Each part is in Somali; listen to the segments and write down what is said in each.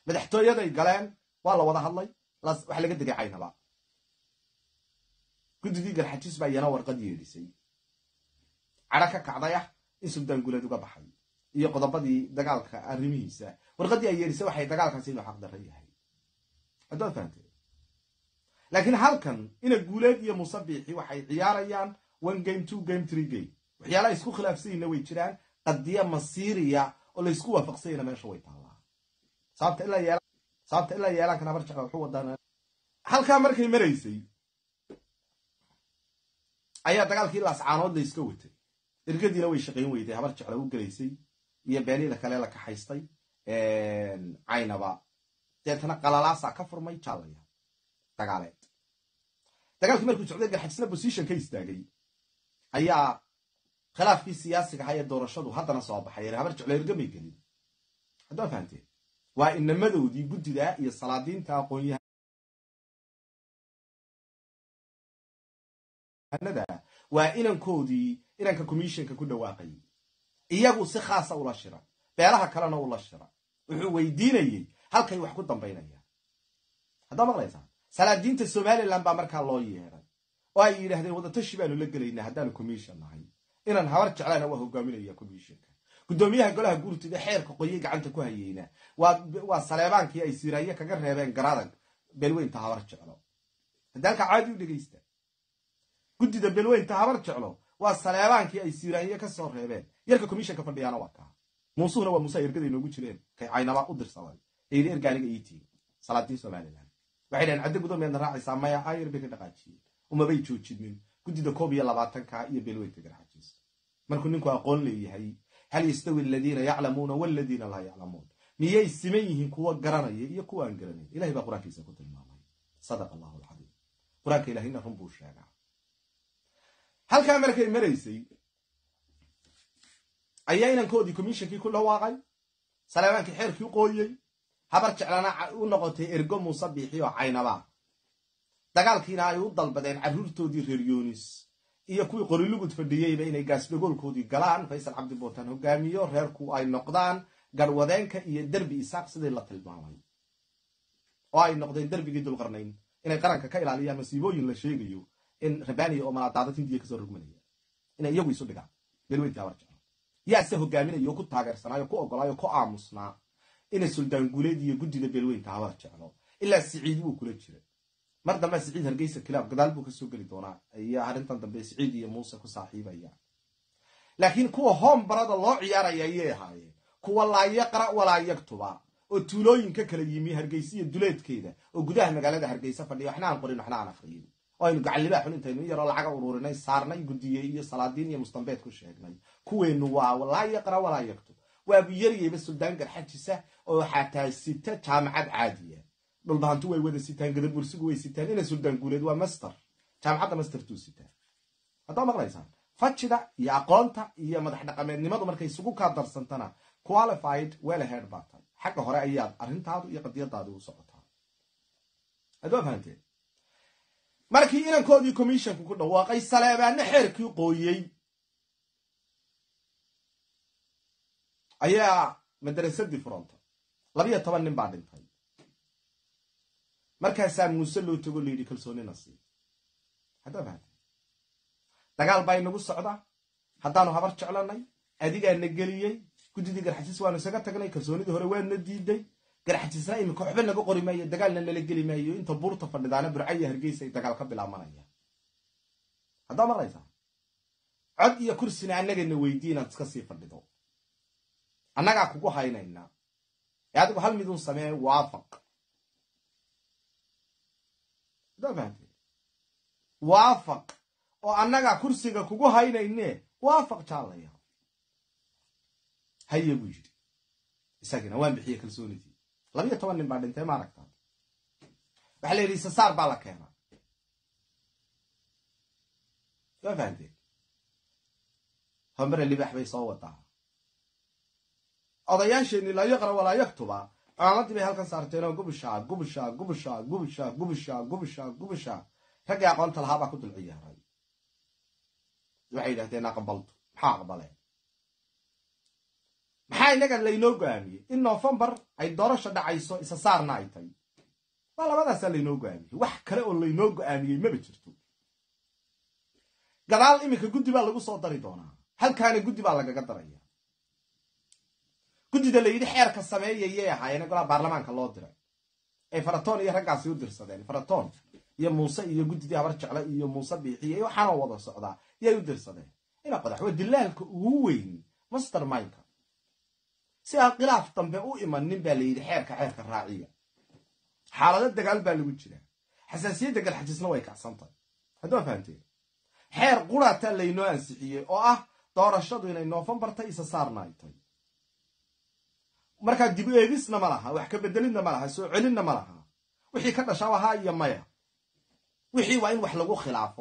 madaxtooyaday galeen waa la wada hadlay waxa laga degay caynaba guddidii garxajis baa iyana warqad yeedhisay cadho ka kacday ah in suldaan guuleed uga baxay iyo qodobadii dagaalka arrimihiisa warqaddii ay yeedhisay waxay dagaalkaasi inuu xaqdarra yahay haddaad fahamtee laakiin halkan ina guuleed iyo musabiixi waxay ciyaarayaan one game two game three game waxyaalaha isku khilaafsanyina way jiraan qadiya masiiriya oo laysku waafaqsanyana meesha way taallaa sababta ilaa yeelaankan habar jecla wuxuu wadaa halkaa markay maraysay ayaa dagaalkii laascaanood la iska watay ergadiina way shaqayn weyday habar jecla u gelaysay iyo beenida kale la kaxaystay caynaba deetana qalalaasa ka furmay jaalaya dagaaleed dagaalkii markuu socday garxajisna bosition ka istaagay ayaa khilaafkii siyaasiga ahaa ee doorashadu haddana soo baxay habar jeclo ergamay gelin haddaa fahamteen waa inamadoodii guddida iyo salaadiinta aqoonyahanada waa inankoodii inanka commissionka ku dhawaaqayay iyagu si khaasa ula shira beelaha kalena ula shira wuxuu weydiinayey halkay wax ku dambaynayaan haddaa maqlaysaa salaadiinta somalilan baa markaa loo yeeday oo ay yidhaahdeen wadatashi baanu la gelaynaa haddaanu commission nahay inaan habar jeclaana waa hogaaminaya commissionka guddoomiyaha golaha guurtida xeerka qoyay gacanta ku hayeyna waa saleebaankii ay siraaye kaga reebeen garadag belweynta habar jeclo hadda halkaa caadi u dhegaysta guddida belweynta habar jeclo waa saleebaankii ay siraaye ka soo reebeen yarka commissionka fadhiyaana waa kaa muusuhuna waa muuse ergada inoogu jireen kay caynaba u dirsaday ee yidhi ergaaniga iitiin salaadiin somalilan waxay dhaheen caddo gudoomiyaadna raacaysaa maya ayar bay ka dhaqaajiyeen umabay joojinin guddida koob iyo labaatanka iyo belweynta garxajiis markuu ninku aqoon leeyahay hal yastawi aladiina yaclamuuna waladiina laa yaclamuun miyay siman yihiin kuwa garanaya iyo kuwa aan garanayn ilahay baa qur-aankiisa ku tilmaamay sadaqa allahu alcadiim qur-aanka ilahina run buu sheegaa halkaa markay maraysay ayaa inankoodii commissionkii ku dhawaaqay saleebaankii xeerkii qooyey habar jeclana u noqotay ergo muuse biixi oo caynaba dagaalkiina ay u dalbadeen carruurtoodii reer yoonis iyo kuwii qorilugud fadhiyeyba inay gaasdhagoolkoodii galaan faysal cabdi bootaan hogaamiyo reerku ay noqdaan garwadeenka iyo derbi isaaq sidii la tilmaamay oo ay noqdeen derbigii dulqarnayn inay qaranka ka ilaaliyaan masiibooyin la sheegayo in rabaniya oo malaadaadad hindiya kasoo rogmanaya inay iyagu isu dhigaan belweyntii habar jeclo yaase hogaaminayo ku taageersanaayo ku ogolaayo ku aamusnaa inay suldaan guuleed iyo guddida belweynta habar jeclo ilaa siciid wuu kula jira mar dambea siciid hargeysa kilaab gadaal buu kasoo geli doonaa iyo arrintan dambe siciid iyo muuse ku saaxiibaya laakiin kuwa hoom barada loo ciyaaraya ayay ahaayeen kuwa laa yaqra' walaa yaktuba oo tuulooyinka kala yimi hargeysa iyo duleedkeeda oo gudaha magaalada hargeysa fadhiya waxna aan qorin waxna aan afriyin oo aynu gacallibaa xun intaynu in yaroo lacaga ururinay saarnay guddiye iyo salaadiin iyo mustambeed ku sheegnay kuweennu waa laa yaqra' walaa yaktub waabu yaryayba suldaan garxajisa oo xataa sita jaamacad caadiya dhulbahantu way wada sitaan gadabursigu way sitaan ina suldaan guuleed waa master jaamacadda mastertuu sitaan haddaa maqlaysaan fajida iyo aqoonta iyo madax dhaqameednimadu markay isugu kaa darsantana qualified welahead baa tahay xagga hore ayaad arrintaadu iyo qadiyadaadu u socotaa haddua fahanteen markii inankoodii commissionku ku dhawaaqay saleebaanna xeerkii qooyey ayaa madarasadii furantay labiyo toban nin baa dhintay markaasaa muuse loo tago layidhi kalsoonina sii haddaa fahamtay dagaal baa inagu socda haddaanu habar jeclanay adigaana geliyey guddidii garxajis waanu isaga tagnay kalsoonidii hore waana diiday garxajisna iminka waxba naga qori maayo dagaalna nala geli maayo inta buurta fadhidaana burcaya hargeysa ay dagaal ka bilaabanayaan haddaa maqlaysaa cod iyo kursina annagana weydii inaad iska sii fadhido annagaa kugu haynaynaa ee adigu hal midun samee waafaq haddaa fahamtee waafaq oo annagaa kursiga kugu haynayne waafaq jaalaya haye buu yidhi isagina waan bixiye kalsoonidii labiyo toban nin baa dhintay ma aragtaa waxaa la yidhi sasaar baa la keenaa waa fahamteen hombere libax bay soo wadaa odayaasheenii laa yaqra walaa yaktuba cimaamadii bay halkan saarteenoo gubusha gubusha gubusha gubusha gubusha gubusha gubusha raggii aqoonta lahaa baa ku dul ciyaaray waxay yidhahdeen aqbaltu maxaa aqbaleen maxaa inaga laynoo go-aamiyey in novembar ay doorasha dhacayso isa saarna ay tahy waa labadaasaa laynoo go-aamiyey wax kale oo laynoo go-aamiyey maba jirto gadaal iminka guddi baa lagu soo dari doonaa halkaana guddi baa lagaga daraya guddida la yidhi xeerka sameeyayay ahaayeen golaa baarlamaanka loo diray ay faratoon iyo raggaasi u dirsadeen faratoon iyo muuse iyo guddidii habar jecle iyo muuse biixiye waxaana wada socdaa yay u dirsadeen ina qodax waa dilaalka ugu weyn master minka si aan khilaaf dambe u imanin baa la yidhi xeerka xeerka raaciya xaalado dagaal baa lagu jiraa xasaasiyadda galxajisna way kacsantahay haddua fahamteen xeer quraataa laynoo ansixiyey oo ah doorashadu inay noofembarta isa saarna ay tahy markaa dib eegisna ma laha wax ka bedelidna ma laha soo celinna ma laha wixii ka dhashaa ahaa iyo maya wixii waa in wax lagu khilaafo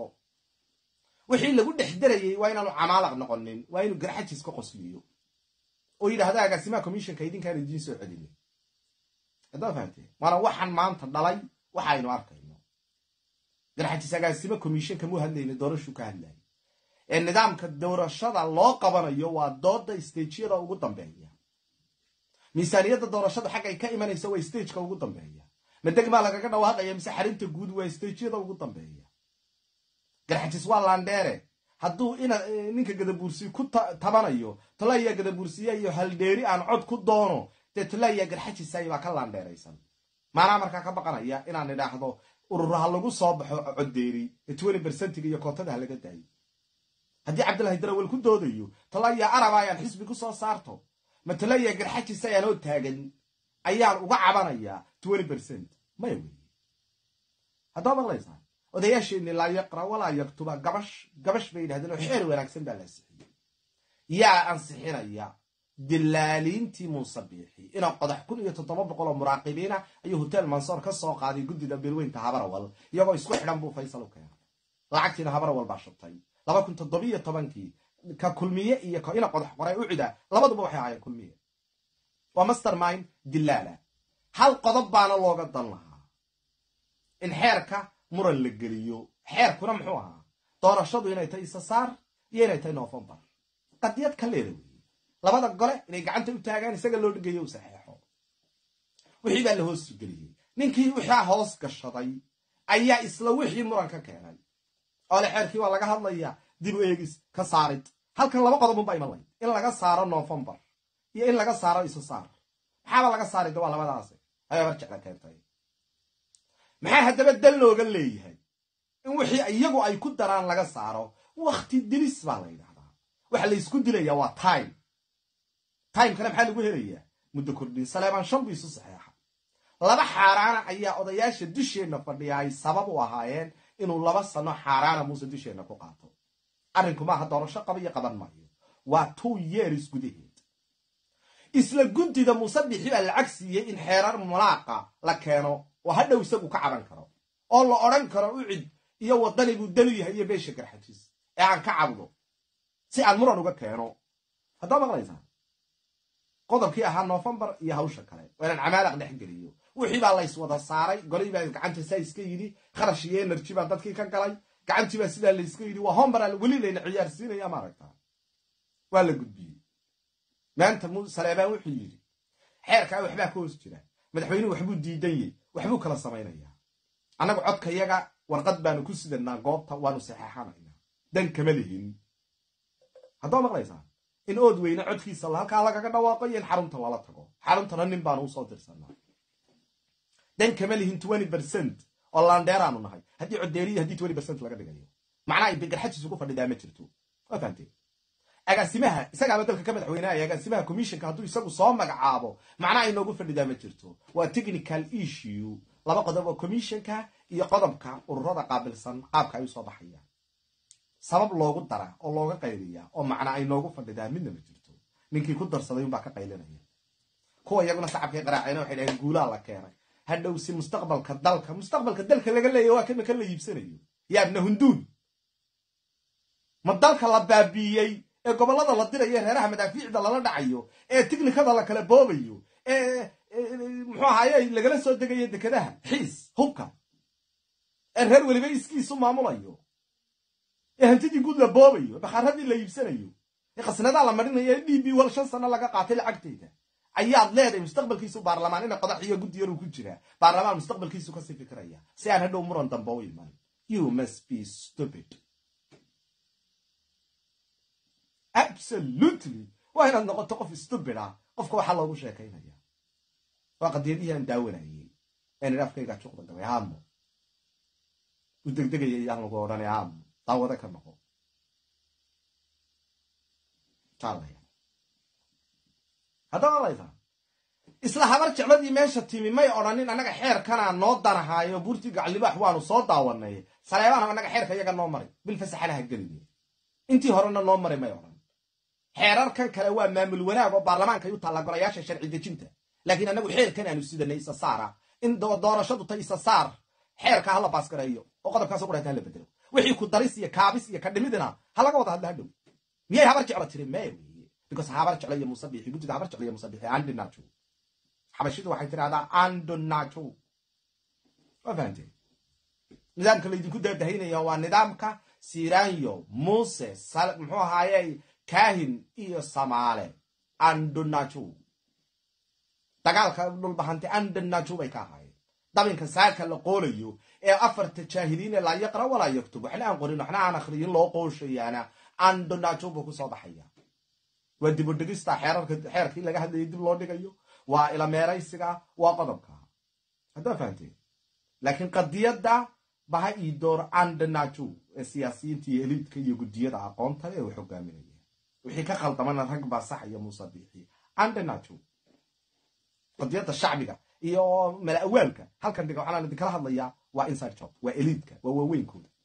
wixii lagu dhex darayey waa inaanu camaalaq noqonin waa inuu garxajis ka qosliyo oo yidhahda agaasimaha commissionka idinkaan idiin soo celinin haddaa fahamteen waana waxaan maanta dhalay waxa aynu arkayno garxajis agaasimo commissionka muu hadlayna doorashuu ka hadlayay ee nidaamka doorashada loo qabanayo waa dooda stageyada ugu dambeeya miisaaniyadda doorashada xaggay ka imanaysa waa stageka ugu dambeeya ma degmaa lagaga dhawaaqaya mise xarinta guud waa stageyada ugu dambeeya garxajis waa landheere hadduu ina ninka gadabuursi ku tabanayo tolaya gadabuursiya iyo haldheeri aan cod ku doono dee tolaya garxajisay baa ka laandheeraysan maanaa markaa ka baqanaya inaan idhaahdo ururaha lagu soo baxo coddeeri ee twenty bersentiga iyo kootada ha laga daayo haddii cabdillahi darawel ku doodayo tolaya araba ayaan xisbi ku soo saarto ma tolaya garxajis ayaanoo taagan ayaan uga cabanayaa twenty bercent maya weeye haddaba maqlaysaa odayaasheenni laa yaqra walaa yaktuba gabash gabash bay yidhahdeen oo xeer wanaagsan baa la ansixiyey yaa ansixinaya dilaaliintii muuse biixi inaa qodax kun iyo toddoba boqol oo muraaqibiina ayuu hotel mansoor ka soo qaaday guddida beelweynta habarawal iyagoo isku xidhan buu faysal u keenay lacagtiina habarawal baa shubtay laba kun toddobiyo tobankii ka kulmiye iyo ka ina qodax qoray u cida labaduba waxay ahaayeen kulmiye waa master mind dilaala hal qodob baana looga dan lahaa in xeerka muran la geliyo xeerkuna muxuu ahaa doorashadu inay tahay isa saar iyo inay tahay novembar qadiyad ka leeda weeye labada gole inay gacanta u taagaan isaga loo dhigayo u saxeexo wixii baa la hoos geliyey ninkii wixaa hoos gashaday ayaa isla wixii muran ka keenay oole xeerkii waa laga hadlayaa dib u eegis ka saarid halkan laba qodobunbaa iman layd in laga saaro novembar iyo in laga saaro isa saar maxaaba laga saarida waa labadaasi ayaa bar jecla keentay maxaa haddaba dal looga leeyahay in wixii iyagu ay ku daraan laga saaro wakti dilis baa la yidhahdaa waxa laysku dilayaa waa time timekana maxaa lagu helayaa muddo kordhin saleebaan shan bu isu saxeexa laba xaaraana ayaa odayaasha dusheenna fadhiya ay sabab u ahaayeen inuu laba sano xaaraana muuse dusheenna ku qaato arrinku maaha doorasho qaba iyo qaban maayo waa two years gudaheed isla guddida muuse bixi baa lacag siiyey in xeerar mulaaqa la keeno oo hadhow isagu ka caban karo oo la odhan karo ucid iyo waddani buu danu yahay iyo beesha garxajiis ee aan ka cabdo si aan muran uga keeno haddaa maqlaysaa qodobkii ahaa novembar iyo hawsha kale waa inaan camaalaq dhex geliyo wixii baa lays wada saaray golihii baa gacanta saa iska yidhi kharash iyo energy baa dadkii ka galay gacantii baa sidaa layska yidhi waa hombaraa weli layna ciyaarsiinaya ma aragtaa waa la gudbiyey maanta saleebaan wuxuu yidhi xeerkaa waxbaa ka hoos jira madaxweynuhu waxbuu diidan yey waxbuu kala samaynayaa annagu codkayaga warqad baanu ku sidanaa goobta waanu saxeexanaynaa dan kama lihin haddaba maqlaysaa in ood weyne codkiisa halkaa lagaga dhawaaqo iyo in xarunta lala tago xaruntana nin baanu usoo dirsanaa dan kama lihin twenty bercent oo laandheeraanu nahay haddii codeeriya haddii twenty bercent laga dhigayo macnaha garxajiisu ku fadhidaa ma jirto waa fahamteen agaasimaha isagaaba dalka ka madaxweyneaya agaasimaha commissionka hadduu isagu soo magacaabo macnaha inoogu fadhidaa ma jirto waa technical issue laba qodob oo commissionka iyo qodobka ururada qaabilsan qaabka ay usoo baxayaan sabab loogu dara oo looga qayliya oo macna ay noogu fadhidaa midna ma jirto ninkii ku darsaday unbaa ka qaylinaya kuwa iyaguna shacabkay qaraaceen waxay dhaheen guulaa la keenay hadhow si mustaqbalka dalka mustaqbalka dalka laga leeya waa kamika la iibsanayo yaabna hunduud ma dalka la baabiiyey ee gobollada la dirayo reeraha madaafiicda lala dhacayo ee tiknikada la kala boobayo ee muxuu ahaaye lagala soo degayo dekedaha xiis hubka ee reer weliba iskiisu maamulayo ee hantidii guud la boobayo bakharadii la iibsanayo ee khasnadaa la marinaya d b wal shan sano laga qaatay lacagteyda ayaad leedahay mustaqbalkiisu baarlamaan ina qodax iyo guddi yaruu ku jiraa baarlamaan mustaqbalkiisu kasii fikiraya si aan hadhow muran dambe u iman you must be stupid absolutely waa inaad noqoto qof stupid ah qofka waxaa loogu sheekaynaya waa qadiyadihii aan daawanayey een afkayga juqda gabay haamo u degdegaya iyaan lagu odhanay haamo daawada ka noqo haddaba laytaa isla habar jecladii meesha timi may odhanin annaga xeerkanaa noo danahaayo buurtii gaclibaax waanu soo daawanay saleebaanha annaga xeerka iyaga noo maray bil fasaxana ha geline intii horena noo maray may odhan xeerarkan kale waa maamul wanaag oo baarlamaanka u taalla golayaasha sharci dejinta laakiin annagu xeerkan aanu sidanay isa saara in doorashadu ta isa saar xeerka hala baasgareeyo oo qodobkaas quranta hala bedelo wixii ku daris iyo kaabis iyo kadhimidina ha laga wada hadla hadhow miyay habar jeclo tiri maya weye because habar jeclo iyo musabixi guddida habar jeclo iyo musabixi andinajo xabashidu waxay tidhahdaa andonajo waa fahanteen nidaamka laydinku daadahaynaya waa nidaamka siranyo muse muxuu ahaaye kahin iyo samaale andonajo dagaalka dhulbahante andonajo bay ka ahaayeen dabinka saaka la qoolayo ee afarta jaahiliine laa yaqra walaa yaktub waxna aan qorin waxna aan akhriyin loo qooshayaana andonajo buu kusoo baxaya waa dibudhigista xeerkii laga hadlayay dib loo dhigayo waa ilameeraysiga waa qodobka haddaa fahanteen laakiin qadiyadda baha ii door andanajo ee siyaasiyiinta iyo eliidka iyo guddiyada aqoonta ee wax hogaaminaya wixii ka khaldamana rag baa sax iyo musabiixi andanajo qadiyadda shacbiga iyo mala awaalka halkan dhiga waxaan idinkala hadlayaa waa inside job waa eliidka waa waaweynkooda